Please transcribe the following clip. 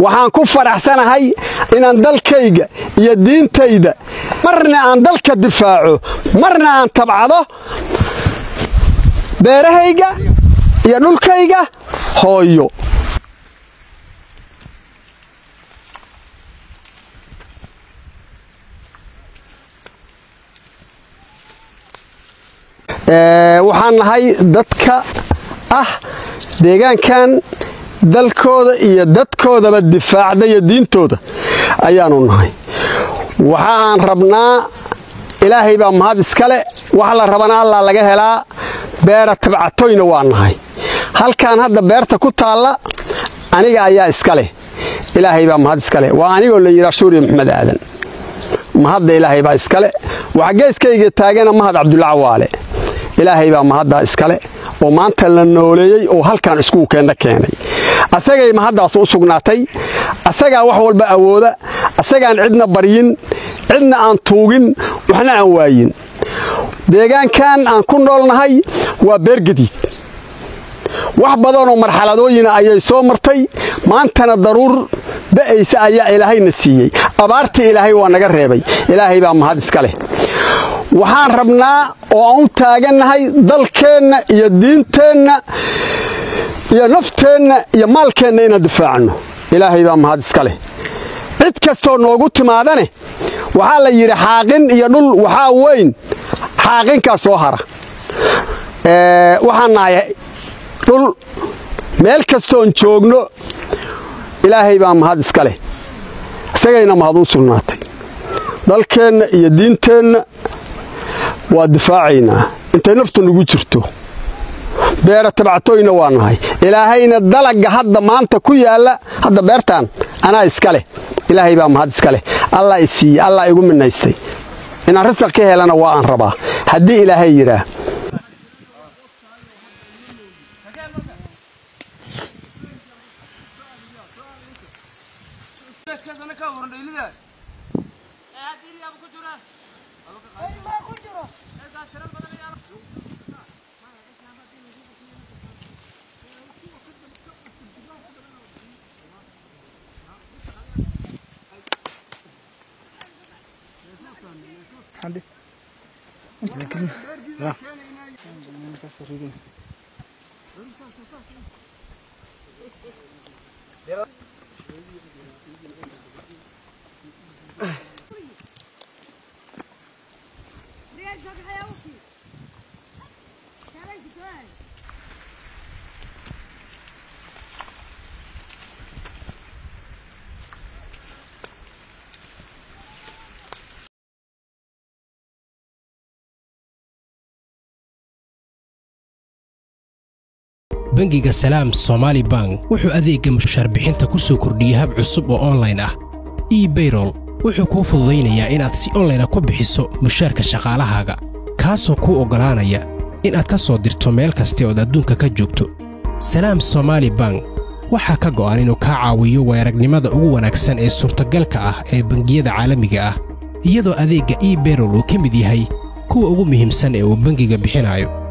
waxaan ku faraxsanahay inaan dalkayga iyo diintayda marna aan dalka difaaco marna aan tabcado beerahayga iyo dhulkayga hooyo waxaan nahay dadka ah deegaankan dalkooda iyo dadkoodaba difaacda iyo diintooda ayaanu nahay waxa aan rabnaa ilaahay baa mahad iskale waxa la rabana allaa laga helaa beera tabcatoyna waa nahay halkan hadda beerta ku taalla aniga ayaa iska leh ilaahay baa mahad iskale waa anigoo la yidhaa shuuriya maxmed aadan mahadda ilaahay baa iskale waxa geeskayga taagana mahad cabdulla cawaale ilaahay baa mahaddaa iskale oo maanta la nooleeyey oo halkan iskuukeenna keenay asagay mahaddaas u sugnaatay asagaa wax walba awooda asagaan cidna baryin cidna aan tuugin waxna aan waayin deegaankan aan ku noolnahay waa beergadiid wax badanoo marxaladooyina ayay soo martay maantana daruur da'aysa ayaa ilaahayna siiyey abaartii ilaahay waa naga reebay ilaahay baa mahad iska leh waxaan rabnaa oo aan u taagannahay dalkeenna iyo diinteenna iyo nafteenna iyo maalkeenna inaan difaacno ilaahay baa mahad iska leh cid kastoo noogu timaadane waxaa la yidhi xaaqin iyo dhul waxaa weyn xaaqinkaa soo hara waxaan nahay dhul meel kastoon joogno ilaahay baa mahad iska leh isagayna mahad u sugnaatay dalkeenna iyo diinteenna waa difaacaynaa intay naftu nagu jirto beera tabcatoyna waa nahay ilaahayna dalagga hadda maanta ku yaalla hadda beertaan anaa iska leh ilaahay baa mahad iska leh allah i siiye allah igu minaystay inaan rasaq ka helana waa aan rabaa haddii ilaahay yidhaah bangiga salaam somaali bank wuxuu adeegga mushaarbixinta ku soo kordhiyey hab cusub oo onlayn ah ebayrol wuxuu kuu fududaynayaa inaad si onlayna ku bixiso mushaarka shaqaalahaaga kaasoo kuu oggolaanaya inaad ka soo dirto meel kasta ood adduunka ka joogto salaam somaali bank waxaa ka go'an inuu kaa caawiyo weeragnimada ugu wanaagsan ee suurtagalka ah ee bangiyada caalamiga ah iyadoo adeegga ebayrol uu ka mid yahay kuwa ugu muhiimsan ee uu bangiga bixinayo